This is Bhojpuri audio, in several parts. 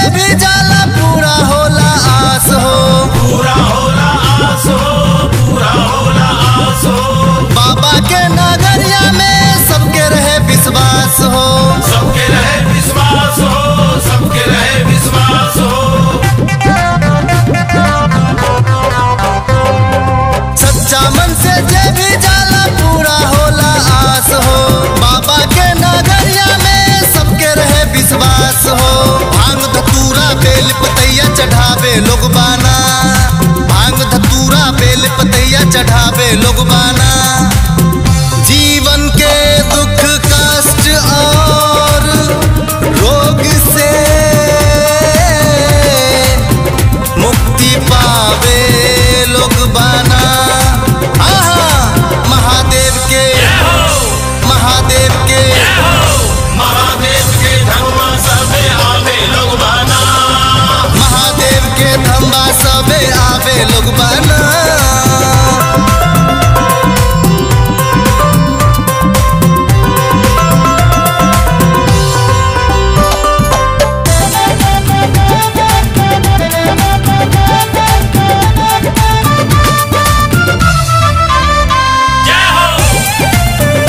भी जाला पूरा होला आस हो पूरा होला आस हो पूरा होला आस हो बाबा के नगरिया में सबके रहे विश्वास हो सबके रहे विश्वास हो सबके रहे विश्वास हो सच्चा मन से जे भी जाला पूरा होला आस हो बाबा के नगरिया में सबके रहे विश्वास हो भांग धतूरा बेल पतैया चढ़ावे लोग बाना भांग धतूरा बेल पतैया चढ़ावे लोग बाना जीवन के दुख कष्ट और रोग से मुक्ति पावे लोग बाना आहा महादेव के महादेव के महादेव के धर्मा सबे आवे लोग बाना महादेव के धम्बा सबे आवे लोग बाना जय हो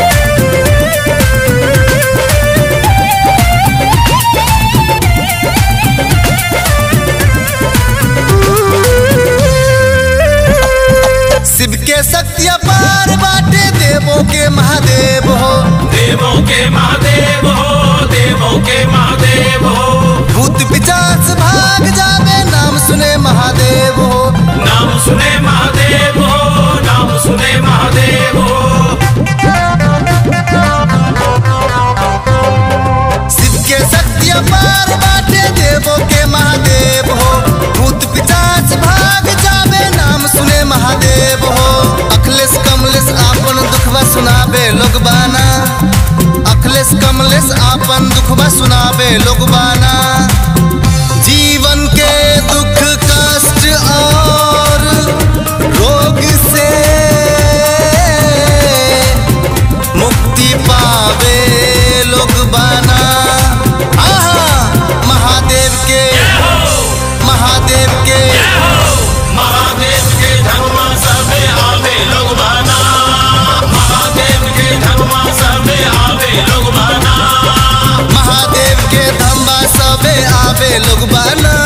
शिव के शक्ति अपार बाटे देवों के महादेव हो देवों के महादेव हो देवों के महादेव हो भूत पिचास भाग जावे नाम सुने महादेव हो नाम सुने महादेव हो नाम सुने महादेव हो शिव के शक्ति अपार बाटे देवों के महादेव हो भूत पिचास भाग जावे नाम सुने महादेव हो अखिलेश कमलेश आपन दुखवा सुनावे लोग बाना अखिलेश कमलेश आपन दुखवा सुनावे लोग बाना जीवन के दुख कष्ट और रोग से मुक्ति पावे लोग बाना आहा महादेव के महादेव के महादेव के धर्मा सबे आवे लोग बाना महादेव के धर्मा सबे आवे लोग बाना महादेव के धम्बा सबे आवे लोग बाना